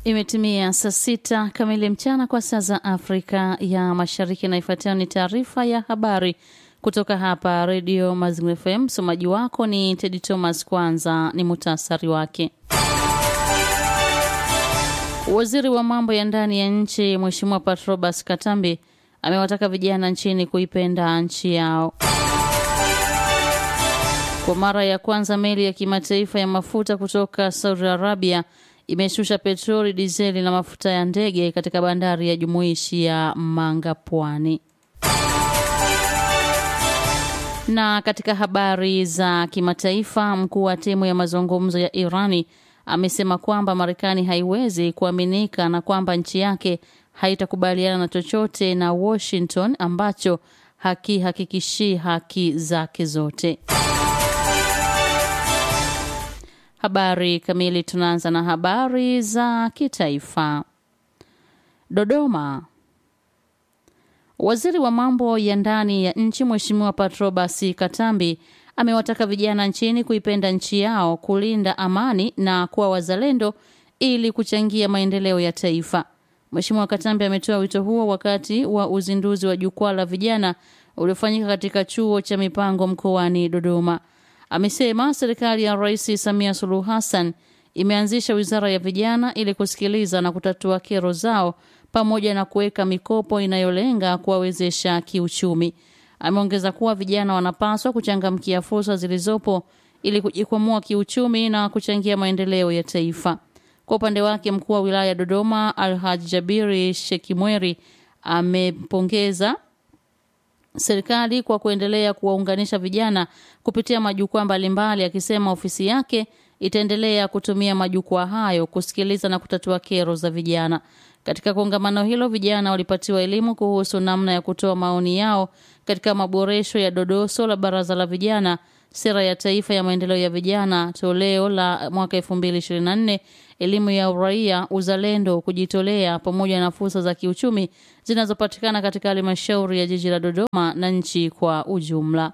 Imetimia saa sita kamili mchana kwa saa za Afrika ya Mashariki, na ifuatayo ni taarifa ya habari kutoka hapa Redio Mazingira FM. Msomaji wako ni Tedi Thomas. Kwanza ni muhtasari wake. Waziri wa mambo ya ndani ya nchi Mheshimiwa Patrobas Katambi amewataka vijana nchini kuipenda nchi yao. Kwa mara ya kwanza meli ya kimataifa ya mafuta kutoka Saudi Arabia imeshusha petroli, dizeli na mafuta ya ndege katika bandari ya jumuishi ya Manga Pwani. Na katika habari za kimataifa, mkuu wa timu ya mazungumzo ya Irani amesema kwamba Marekani haiwezi kuaminika na kwamba nchi yake haitakubaliana na chochote na Washington ambacho hakihakikishi haki zake zote. Habari kamili. Tunaanza na habari za kitaifa. Dodoma. Waziri wa mambo ya ndani ya nchi Mheshimiwa Patrobas Katambi amewataka vijana nchini kuipenda nchi yao, kulinda amani na kuwa wazalendo ili kuchangia maendeleo ya taifa. Mheshimiwa Katambi ametoa wito huo wakati wa uzinduzi wa jukwaa la vijana uliofanyika katika chuo cha mipango mkoani Dodoma. Amesema serikali ya Rais Samia Suluhu Hassan imeanzisha wizara ya vijana ili kusikiliza na kutatua kero zao pamoja na kuweka mikopo inayolenga kuwawezesha kiuchumi. Ameongeza kuwa vijana wanapaswa kuchangamkia fursa zilizopo ili kujikwamua kiuchumi na kuchangia maendeleo ya taifa. Kwa upande wake, mkuu wa wilaya ya Dodoma Alhaj Jabiri Shekimweri amepongeza serikali kwa kuendelea kuwaunganisha vijana kupitia majukwaa mbalimbali, akisema ofisi yake itaendelea kutumia majukwaa hayo kusikiliza na kutatua kero za vijana. Katika kongamano hilo, vijana walipatiwa elimu kuhusu namna ya kutoa maoni yao katika maboresho ya dodoso la Baraza la Vijana, sera ya taifa ya maendeleo ya vijana toleo la mwaka 2024, elimu ya uraia, uzalendo, kujitolea pamoja na fursa za kiuchumi zinazopatikana katika halmashauri ya jiji la Dodoma na nchi kwa ujumla.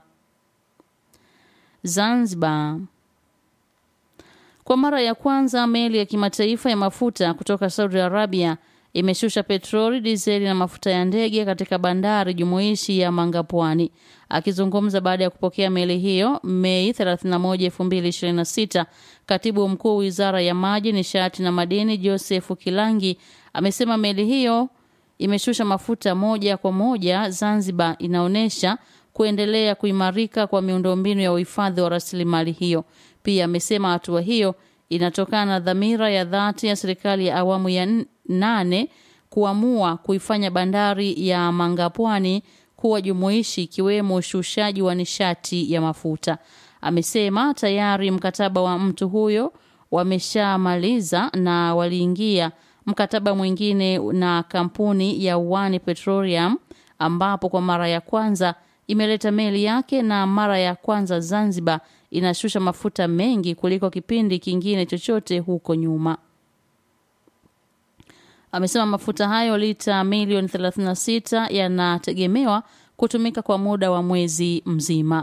Zanzibar. Kwa mara ya kwanza meli ya kimataifa ya mafuta kutoka Saudi Arabia imeshusha petroli, dizeli na mafuta ya ndege katika bandari jumuishi ya Mangapwani. Akizungumza baada ya kupokea meli hiyo Mei 31, 2026, katibu mkuu wizara ya maji, nishati na madini Joseph Kilangi amesema meli hiyo imeshusha mafuta moja kwa moja Zanzibar, inaonyesha kuendelea kuimarika kwa miundombinu ya uhifadhi wa rasilimali hiyo. Pia amesema hatua hiyo inatokana na dhamira ya dhati ya serikali ya awamu ya nane kuamua kuifanya bandari ya Mangapwani kuwa jumuishi ikiwemo ushushaji wa nishati ya mafuta. Amesema tayari mkataba wa mtu huyo wameshamaliza na waliingia mkataba mwingine na kampuni ya One Petroleum ambapo kwa mara ya kwanza imeleta meli yake na mara ya kwanza Zanzibar inashusha mafuta mengi kuliko kipindi kingine chochote huko nyuma. Amesema mafuta hayo lita milioni 36 yanategemewa kutumika kwa muda wa mwezi mzima.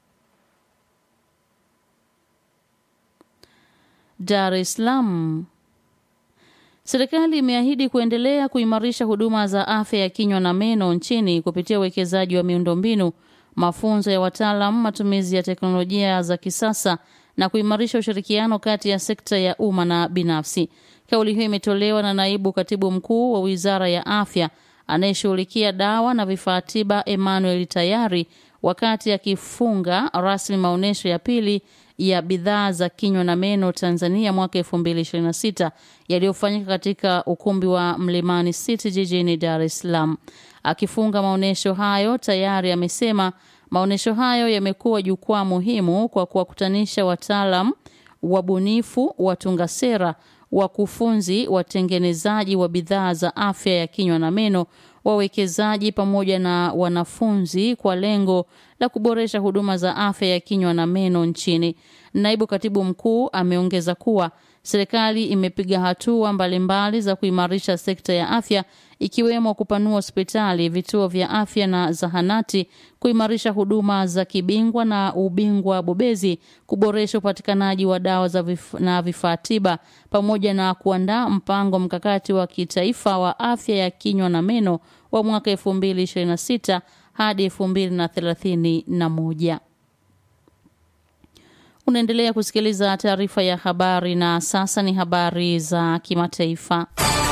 Dar es Salaam. Serikali imeahidi kuendelea kuimarisha huduma za afya ya kinywa na meno nchini kupitia uwekezaji wa miundombinu, mafunzo ya wataalam, matumizi ya teknolojia za kisasa na kuimarisha ushirikiano kati ya sekta ya umma na binafsi. Kauli hiyo imetolewa na naibu katibu mkuu wa Wizara ya Afya anayeshughulikia dawa na vifaa tiba Emmanuel Tayari wakati akifunga rasmi maonyesho ya pili ya bidhaa za kinywa na meno Tanzania mwaka 2026 yaliyofanyika katika ukumbi wa Mlimani City jijini Dar es Salaam. Akifunga maonyesho hayo, Tayari amesema maonyesho hayo yamekuwa jukwaa muhimu kwa kuwakutanisha wataalam, wabunifu, watunga sera, wakufunzi, watengenezaji wa bidhaa za afya ya kinywa na meno, wawekezaji pamoja na wanafunzi kwa lengo la kuboresha huduma za afya ya kinywa na meno nchini. Naibu katibu mkuu ameongeza kuwa serikali imepiga hatua mbalimbali za kuimarisha sekta ya afya ikiwemo kupanua hospitali, vituo vya afya na zahanati, kuimarisha huduma za kibingwa na ubingwa bobezi, kuboresha upatikanaji wa dawa za vif na vifaa tiba, pamoja na kuandaa mpango mkakati wa kitaifa wa afya ya kinywa na meno wa mwaka 2026 hadi 2031. Unaendelea kusikiliza taarifa ya habari na sasa ni habari za kimataifa.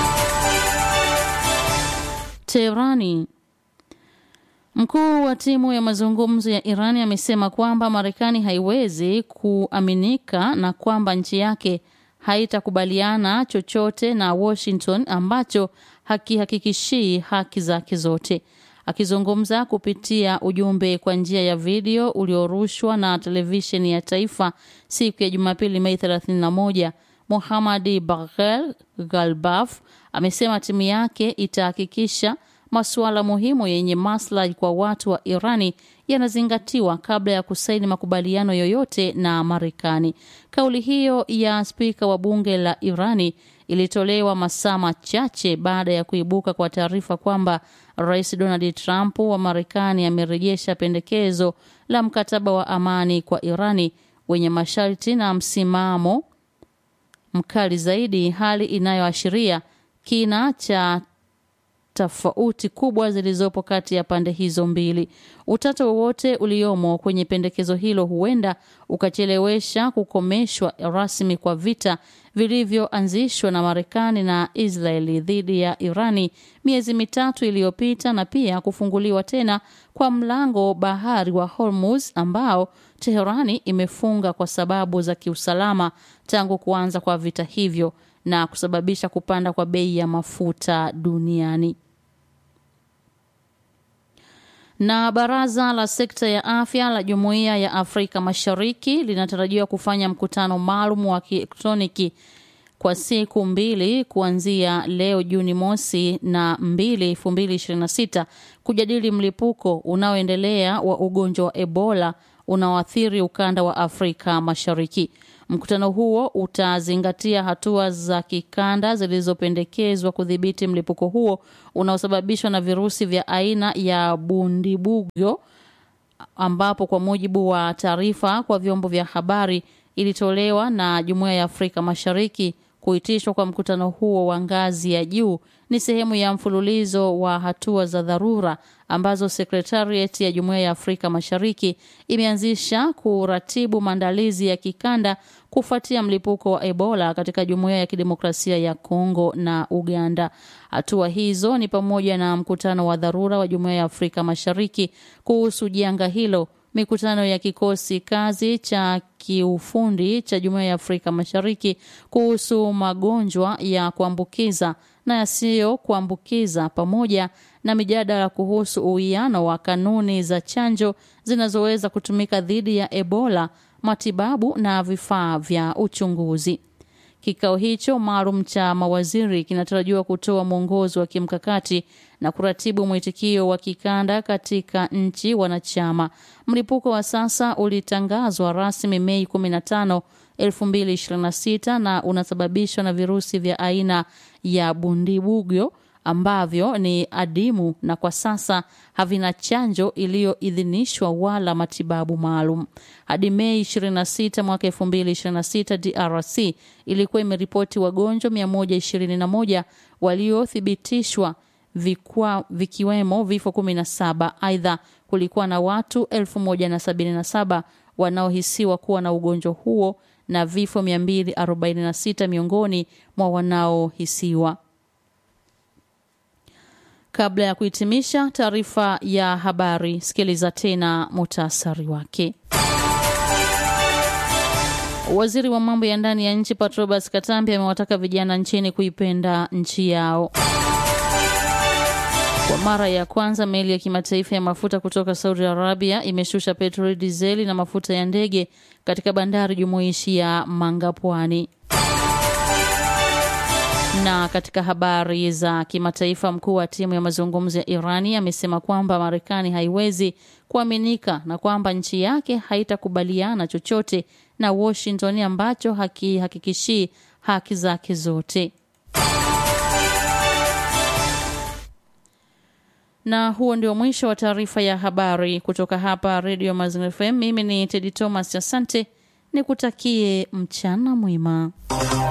Teherani. Mkuu wa timu ya mazungumzo ya Irani amesema kwamba Marekani haiwezi kuaminika na kwamba nchi yake haitakubaliana chochote na Washington ambacho hakihakikishii haki zake zote. Akizungumza kupitia ujumbe kwa njia ya video uliorushwa na televisheni ya taifa siku ya Jumapili Mei 31, Mohammadi Baghel Galbaf amesema timu yake itahakikisha masuala muhimu yenye maslahi kwa watu wa Irani yanazingatiwa kabla ya kusaini makubaliano yoyote na Marekani. Kauli hiyo ya spika wa bunge la Irani ilitolewa masaa machache baada ya kuibuka kwa taarifa kwamba Rais Donald Trump wa Marekani amerejesha pendekezo la mkataba wa amani kwa Irani wenye masharti na msimamo mkali zaidi, hali inayoashiria kina cha tofauti kubwa zilizopo kati ya pande hizo mbili. Utata wowote uliomo kwenye pendekezo hilo huenda ukachelewesha kukomeshwa rasmi kwa vita vilivyoanzishwa na Marekani na Israeli dhidi ya Irani miezi mitatu iliyopita na pia kufunguliwa tena kwa mlango bahari wa Hormuz ambao Teherani imefunga kwa sababu za kiusalama tangu kuanza kwa vita hivyo na kusababisha kupanda kwa bei ya mafuta duniani. Na baraza la sekta ya afya la Jumuiya ya Afrika Mashariki linatarajiwa kufanya mkutano maalum wa kielektroniki kwa siku mbili kuanzia leo Juni mosi na mbili elfu mbili ishirini na sita kujadili mlipuko unaoendelea wa ugonjwa wa Ebola unaoathiri ukanda wa Afrika Mashariki. Mkutano huo utazingatia hatua za kikanda zilizopendekezwa kudhibiti mlipuko huo unaosababishwa na virusi vya aina ya Bundibugyo, ambapo kwa mujibu wa taarifa kwa vyombo vya habari ilitolewa na Jumuiya ya Afrika Mashariki, kuitishwa kwa mkutano huo wa ngazi ya juu ni sehemu ya mfululizo wa hatua za dharura ambazo Sekretariat ya Jumuiya ya Afrika Mashariki imeanzisha kuratibu maandalizi ya kikanda kufuatia mlipuko wa Ebola katika Jumuiya ya Kidemokrasia ya Kongo na Uganda. Hatua hizo ni pamoja na mkutano wa dharura wa Jumuiya ya Afrika Mashariki kuhusu janga hilo, mikutano ya kikosi kazi cha kiufundi cha Jumuiya ya Afrika Mashariki kuhusu magonjwa ya kuambukiza na yasiyo kuambukiza pamoja na mijadala kuhusu uwiano wa kanuni za chanjo zinazoweza kutumika dhidi ya Ebola, matibabu na vifaa vya uchunguzi. Kikao hicho maalum cha mawaziri kinatarajiwa kutoa mwongozo wa kimkakati na kuratibu mwitikio wa kikanda katika nchi wanachama. Mlipuko wa sasa ulitangazwa rasmi Mei 15, 2026 na unasababishwa na virusi vya aina ya Bundibugyo ambavyo ni adimu na kwa sasa havina chanjo iliyoidhinishwa wala matibabu maalum. Hadi Mei 26 mwaka 2026, DRC ilikuwa imeripoti wagonjwa 121 waliothibitishwa vikwa, vikiwemo vifo 17. Aidha, kulikuwa na watu 1077 wanaohisiwa kuwa na ugonjwa huo na vifo 246 miongoni mwa wanaohisiwa. Kabla ya kuhitimisha taarifa ya habari, sikiliza tena muhtasari wake. Waziri wa mambo ya ndani ya nchi Patrobas Katambi amewataka vijana nchini kuipenda nchi yao. Kwa mara ya kwanza meli ya kimataifa ya mafuta kutoka Saudi Arabia imeshusha petroli, dizeli na mafuta ya ndege katika bandari jumuishi ya Mangapwani. Na katika habari za kimataifa, mkuu wa timu ya mazungumzo ya Irani amesema kwamba Marekani haiwezi kuaminika na kwamba nchi yake haitakubaliana chochote na Washington ambacho hakihakikishii haki zake zote. Na huo ndio mwisho wa taarifa ya habari kutoka hapa Radio Mazingira FM. Mimi ni Tedi Thomas, asante, nikutakie mchana mwema.